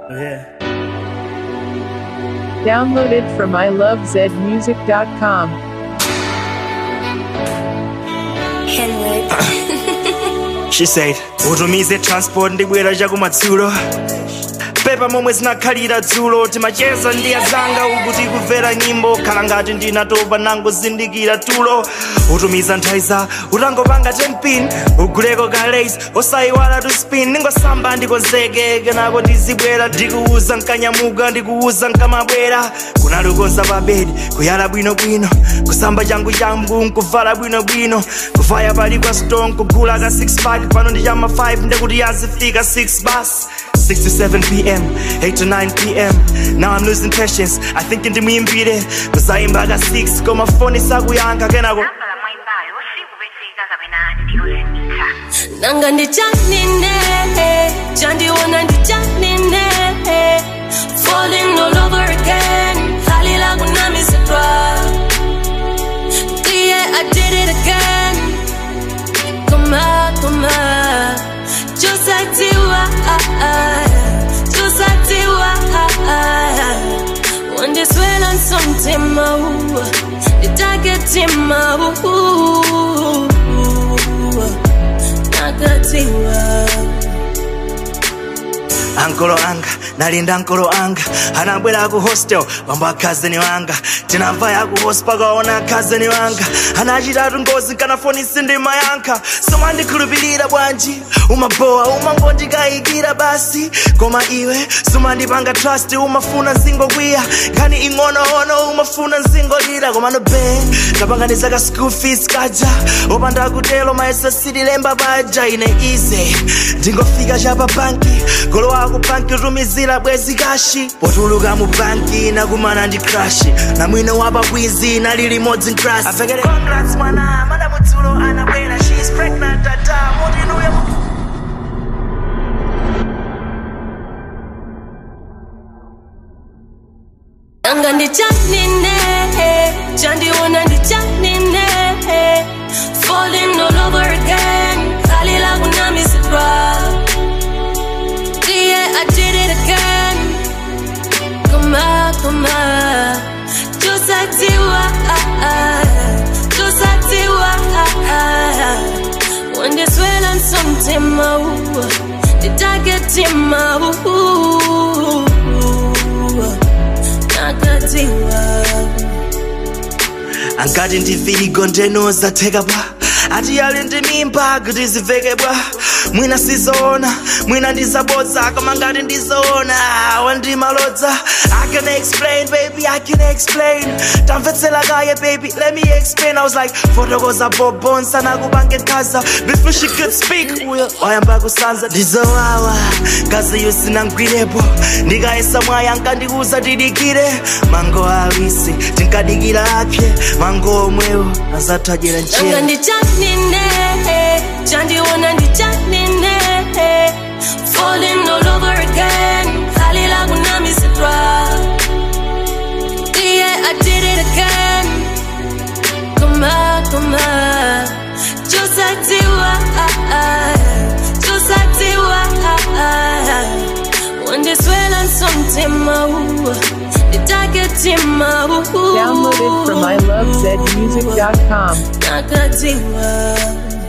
Yeah. Downloaded from ilovezmusic.com. Henwood. She said, utumize transport ndibwera chakumadzulo pepa momwe zinakhalira dzulo timacheza ndi azanga uku tikumvera nyimbo khala ngati ndinatopa nangozindikira tulo utumiza nthawi za utangopanga 10 pin uguleko ka lace osayiwala tu spin ndingosamba ndikonzeke kenako ndizibwera ndikuuza nkanyamuka ndikuuza nkamabwera kunalukonza pa bedi kuyala bwinobwino kusamba changu changu nkuvala bwinobwino kuvaya pali kwa stone kugula ka 6 pack pano ndi chama 5 ndekuti yazifika 6 bus 6 to 7 p.m., 8 to 9 p.m. Now I'm losing patience. I think ndimuyimbire kuzayimba ka 6 koma foni sakuyankha kenako nambala mwayimbayo sikupezeka kapena ndikuzimitsa nanga ndichanine chandiona ndichanine falling all over again hali la kunamisipra yeah i did it again koma koma josatiwa josatiwa wandiswela nsomtima nditaketima nakatiwa ankolo anga nalinda ankolo anga anabwera ku hostel pambo akhazeni wanga tinamva ya ku host pakaona akhazeni wanga anachitatu ngozi kana foni sindimayankha somandikhulupirira bwanji umabowa umangondikayikira basi koma iwe sumandipanga trust umafuna nzingokwiya nkhani ing'onoono umafuna nzingolira komano be kapanganiza ka school fees kaja opanda kutelo maesa sitilemba baja ine ize ndingofika chapa banki golo wako banki utumizira bwezi kashi potuluka mu banki nakumana ndi crash na mwino wapa bwizi nali limodzincrash avekere congrats mwana madamu dzulo anabwera she is pregnant tata mutinuye mu nanga ndichanine chandiona ndichanine falling all over again hali la kunamisipra yeah i did it again koma koma josatiwa josatiwa wandiswela nsomtima nditaketima nakatiwa angati ndivirigo ndenozatheka bwa ati yali ndi mimba kuti ziveke bwa mwina sizoona mwina ndizabodza koma ngati ndizoona wandimalodza i can explain baby i can explain tamvetsera kaye baby let me explain i was like fotokoza bobonsa nakupange nkhaza before she could speak uyo wayamba kusanza ndizowawa kazi yusinangwirepo ndikayesa mwaya nkandiuza tidikire mango awisi tinkadikira apye mango omwewo azathajera nanga njera ndichanine chandiona ndichanine falling all over again hali la kunamisipra yeah i did it again koma koma josatiwa josatiwa wandiswela nsomtima nditaketima Downloaded from ilovezmusic.com. nakatiwa